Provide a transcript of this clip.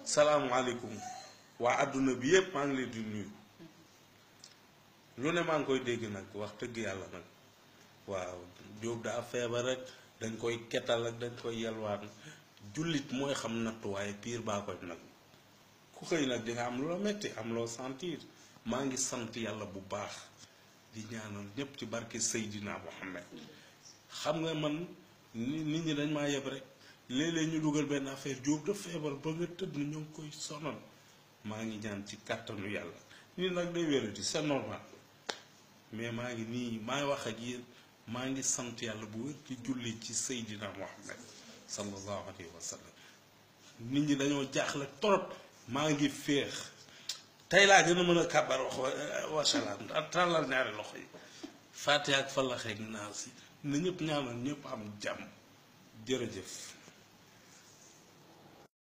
salaamualeykum waa àdduna bi yépp maa ngi leen di nuyu lu ne maa ngi koy dégg nag wax dëgg yàlla nag waaw Jóob daa feebar rek dañ koy ketal ak dañ koy yelwaan jullit mooy xam nattu waaye piir baa koy nag ku xëy nag di nga am loo metti am loo sentir maa ngi sant yàlla bu baax di ñaanal ñépp ci barke Seydina Mohamed xam nga man ni nit ñi dañ maa yeb rek léeg-léeg ñu dugal benn affaire Jóob da feebar ba nga tëdd ni ñoo ngi koy sonal maa ngi ñaan ci kàttanu yàlla nii nag day wérati c'est normal mais maa ngi nii maay wax ak yéen maa ngi sant yàlla bu wér ci julli ci Seydina Mohamed sallallahu alayhi wa sallam nit ñi dañoo jaaxle torop maa ngi féex tey laa gën a mën a kàbbar wax wasalaam tàllal ñaari loxo yi fàtte ak falaxeeg naa si na ñëpp ñaanal ñëpp am jàmm jërëjëf